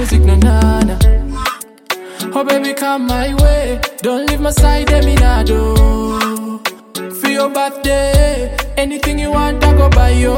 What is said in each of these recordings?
music, no nana. Oh baby, come my way. Don't leave my side, Eminado. For your birthday, anything you want, I go buy you.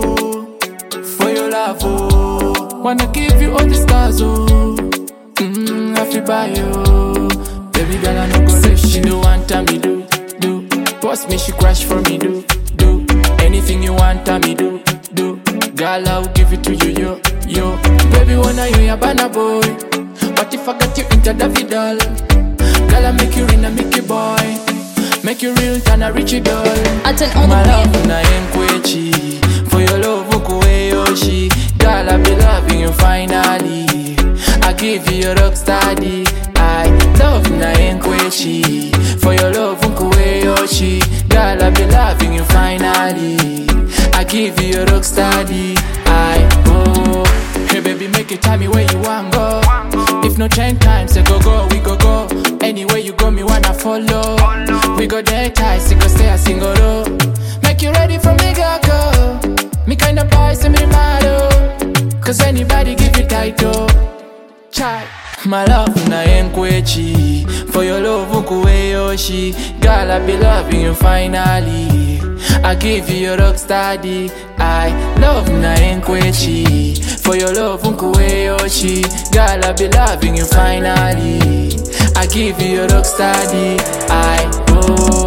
For your love, oh. Wanna give you all the stars, oh. Mm, I feel buy you. Baby girl, I no go let she do want time me do, do. Boss me, she crash for me, do, do. Anything you want, time me do, do. Girl, I'll give it to you, yo, yo. Baby, wanna you ya banana boy. What if I got you into the vidal? Girl, I make you in a Mickey boy. Make you real, turn a Richie doll. I turn on the My beat. love na enkwechi For your love ukuwe yoshi Girl I be loving you finally I give you your rock steady I love na enkwechi For your love ukuwe yoshi Girl I be loving you finally I give you your rock steady I oh Hey baby make it tell me where you want go If no change time say go go we go go Anywhere you go me wanna follow We go there tight, so go stay a single row. Make you ready for me, go go. Me kind of boy, say me mad oh. Cause anybody give you title. Chai. My love na enkwechi For your love ukuwe yoshi Girl I be loving you finally I give you your rock steady I love na enkwechi For your love ukuwe yoshi Girl I be loving you finally I give you your rock steady I oh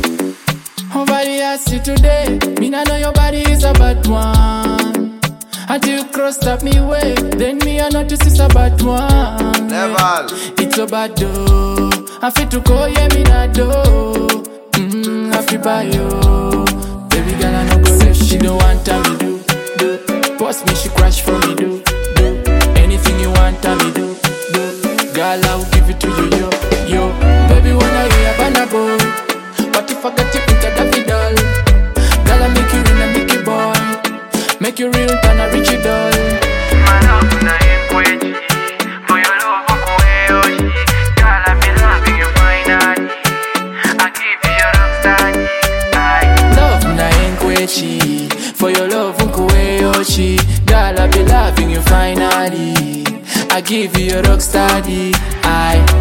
over the ass you today. Me nah know your body is a bad one. Until you crossed up me way, then me I notice it's a bad one. Level. It's a bad do. I fit to call yeah me not do. Mm, I feel by you. Baby girl I no go let she don't want time me do. Do. Boss me she crash for me do. Do. Anything you want time me do. Do. Girl I will give it to you yo yo. Baby wanna hear a banana boy. What if I got you into the vidal? Girl, I make you in a Mickey boy. Make you real, turn a Richie doll. My love na enkwechi For your love ukuwe yoshi Girl I be loving you finally I give you your rock steady I Love na enkwechi. For your love, unkuwe yoshi. Girl, I be loving you finally. I give you your rock steady. I